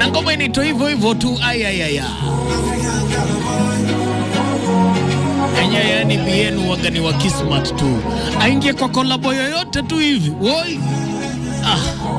na ngoma inaitwa hivyo hivyo tu ayayaya enye yani bienu waga ni wa kismat tu aingie kwa kolabo yoyote tu hivi woi ah.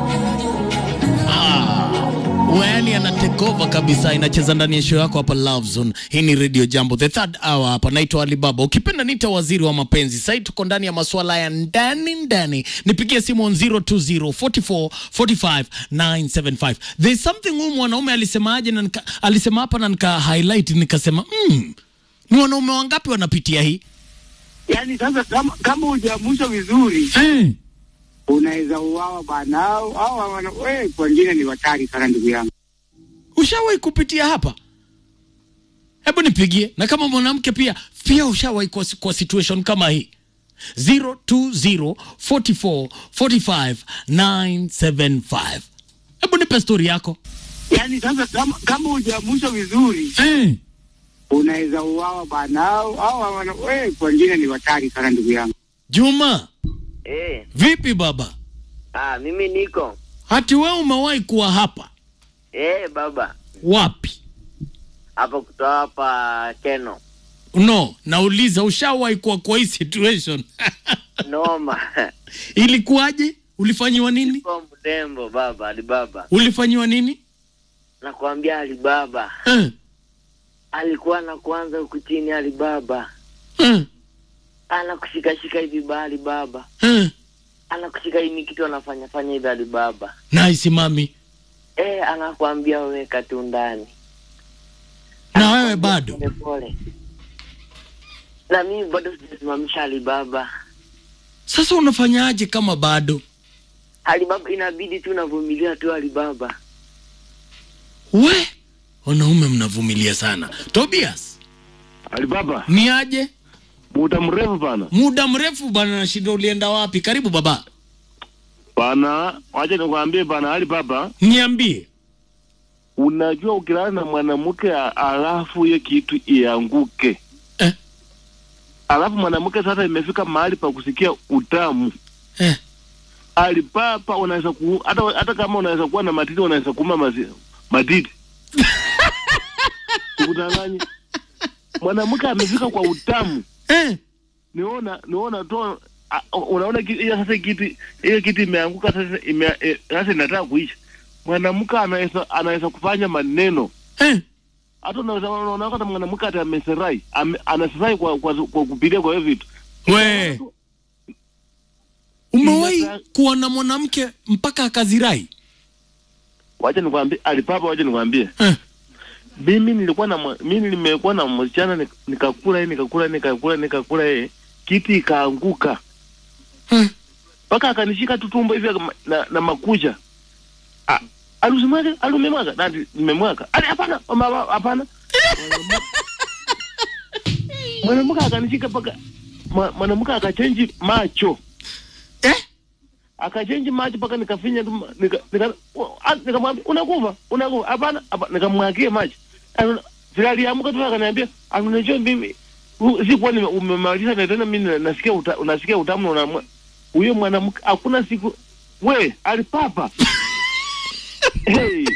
Ah. Wayani ana take over kabisa, inacheza ndani ya show yako hapa Love Zone. Hii ni Radio Jambo, the third hour hapa. Naitwa Alibaba, ukipenda nita waziri wa mapenzi. Sasa tuko ndani ya masuala ya ndani ndani. Nipigie simu on 020 44 45 975. There's something huyu mwanaume alisemaje, na nika, alisema hapa na nika highlight nikasema mm, ni wanaume wangapi wanapitia hii Yaani sasa kama kama hujaamshwa vizuri mm. unaweza uawa bana, au au wana- we wengine ni hatari sana ndugu yangu. Ushawahi kupitia hapa? Hebu nipigie, na kama mwanamke pia pia ushawahi kwa, kwa situation kama hii 020 44 45 975. Hebu nipe stori yako Yaani sasa kama kama hujaamshwa vizuri mm. unaweza uawa bana, au au wana- we wengine ni hatari sana ndugu yangu. Juma, Eh, vipi baba? ah, mimi niko. Hati wewe umewahi kuwa hapa Eh, baba. wapi? Hapa kutoa hapa Keno. No, nauliza ushawahi kuwa kwa hii situation Noma. ilikuwaje? Ulifanyiwa nini? Kwa mdembo baba, Alibaba. Ulifanyiwa nini? Nakwambia Alibaba. eh, Alikuwa na kwanza huku chini Alibaba. eh, Anakushikashika hivi ba Alibaba. eh. Anakushika hii ni kitu anafanya fanya hivi Alibaba. Nice mami. Eh, anakuambia weka tu ndani. Na wewe bado? Pole pole. Na mimi bado sijasimamisha Alibaba. Sasa unafanyaje kama bado? Alibaba inabidi tu navumilia tu Alibaba. We wanaume mnavumilia sana. Tobias, Alibaba, ni aje? muda mrefu bana. Muda mrefu bana, nashinda ulienda wapi? Karibu baba, Bana, wacha nikwambie bana Alibaba, niambie. unajua ukilala na mwanamke a- alafu hiyo kitu ianguke. Eh. Alafu mwanamke sasa imefika mahali pa kusikia utamu. Eh. Alibaba unaweza ku hata hata kama unaweza kuwa na matiti unaweza kuuma mazi, matiti. Sikudanganyi. Mwanamke amefika kwa utamu. Eh. niona niona tu a- unaona ki- hiyo sasa kiti hiyo kiti imeanguka sasa ime, eh, sasa inataka kuisha mwanamke anaweza anaweza kufanya maneno Eh. hata unaweza unaona hata mwanamke ati ameserai ame, anaserai kwa, kwa, kwa kupitia kwa hiyo vitu We umewahi Inataka- kuwa na mwanamke mpaka akazirai? wacha nikwambie alipapa wacha nikwambie Eh. mimi nilikuwa na mwa- mimi nimekuwa na msichana nik- nikakula yeye nikakula nikakula nikakula yeye kiti ikaanguka Eh. mpaka akanishika tu tumbo hivi akama- na, na makucha Ah, alusimwaga alumemwaga nati nimemwaga ali hapana mama hapana mwanamke akanishika mpaka mwa- mwanamke akachenji macho Eh? akachenji macho mpaka nikafinya tu ma- nika nika ah, nikamwambia unakufa unakufa hapana hapa nikamwagia maji Anu- vile aliamka tu akaniambia unajua mimi hu- sikuwa nime- umemaliza na tena mimi nasikia uta, unasikia utamu na unamwa huyo mwanamke hakuna siku we alipapa hey.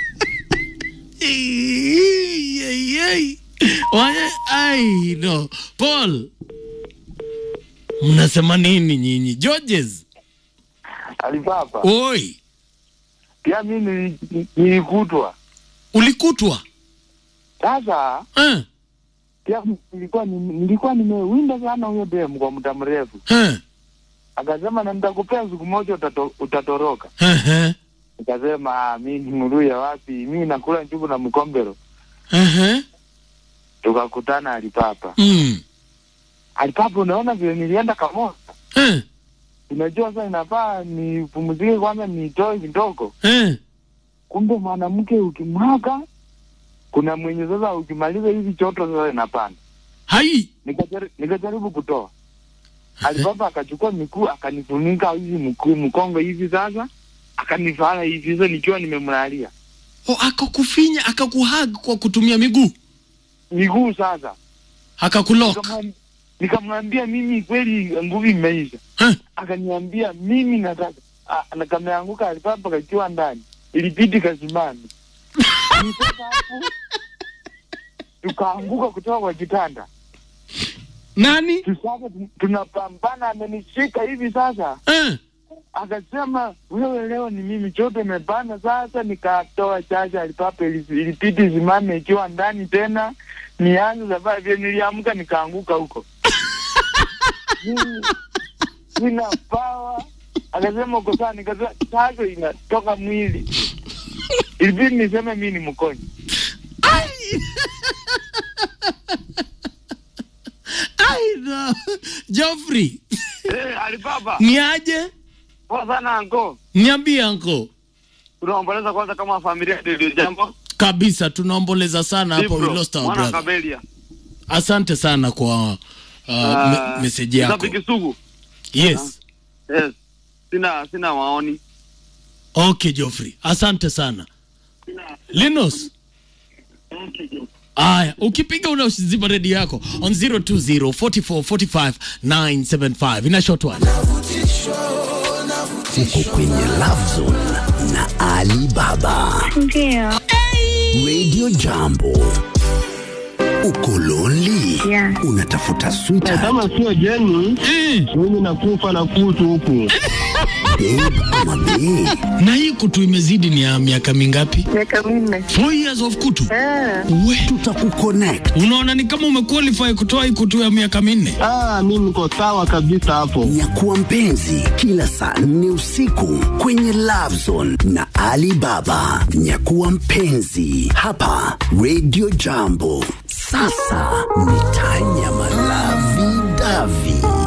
Ei, ei, ei. Waje- ai no Paul, mnasema nini nyinyi Georges? Alibaba, Oi, pia mi nili- nilikutwa ulikutwa sasa. eh, Pia nilikuwa ni- nilikuwa nimewinda sana huyo demu kwa muda mrefu, eh, akasema na nitakupea siku moja utato, utatoroka. eh, eh, Nikasema "Ah, mi ni mruya wapi, mi nakula njugu na mkombero. eh, Tukakutana Alipapa. mm, Alipapa, unaona vile nilienda Kamosa, eh, unajua sasa inafaa nipumzike kwanza, nitoe kidogo. eh. Kumbe mwanamke ukimwaga, kuna mwenye sasa, ukimaliza hivi choto sasa inapanda Hai, Nikajari- nikajaribu kutoa alibaba akachukua miguu akanifunika hivi mkuu mkongo hivi sasa akanifanya hivi sasa nikiwa nimemlalia o akakufinya akakuhag kwa kutumia miguu miguu sasa akakulock Nikamwam- nikamwambia mimi kweli nguvu imeisha eh. akaniambia mimi nataka Ah, na kameanguka alibaba kakiwa ndani ilibidi kasimame Nitoka hapo tukaanguka kutoka kwa kitanda. Nani? Sasa tunapambana, amenishika hivi sasa Eh. akasema wewe, leo ni mimi, chote imebana. Sasa nikatoa chaja alipapa, ilipiti simame ikiwa ndani tena, nianze safari vile. Niliamka nikaanguka huko Mimi sina pawa. Akasema uko sawa, nikasema chajo inatoka mwili, ilibidi niseme mi ni mkonyi. Aida. Joffrey, Eh, Alibaba. ni aje? Poa sana anko. Niambie anko. Tunaomboleza kwanza kama familia ndio jambo. Kabisa tunaomboleza sana hapo we Ibro, lost our mwana brother. Kabelia. Asante sana kwa uh, Ah, me message yako. Shabiki sugu. Yes. Yes. Sina sina maoni. Okay, Joffrey. Asante sana. Linus. Aya, ukipiga unazima redio yako on 020 44 45 975 ina short one. uko kwenye Love Zone na Ali Baba. Ndio. Radio Jambo. Uko lonely? Yeah. Unatafuta sweetheart, Kama sio Jeni, Eh, mimi nakufa na kutu huku. babe ama bae? na hii kutu imezidi ni ya miaka mingapi? Miaka minne. Four years of kutu. Ah, We, Tutakuconnect. unaona ni kama umequalify kutoa hii kutu ya miaka minne. Ah, mimi niko sawa kabisa hapo. Nyakuwa mpenzi kila saa nne usiku kwenye Love Zone na Ali Baba. Nyakuwa mpenzi hapa Radio Jambo. Sasa ni tanya malavi davi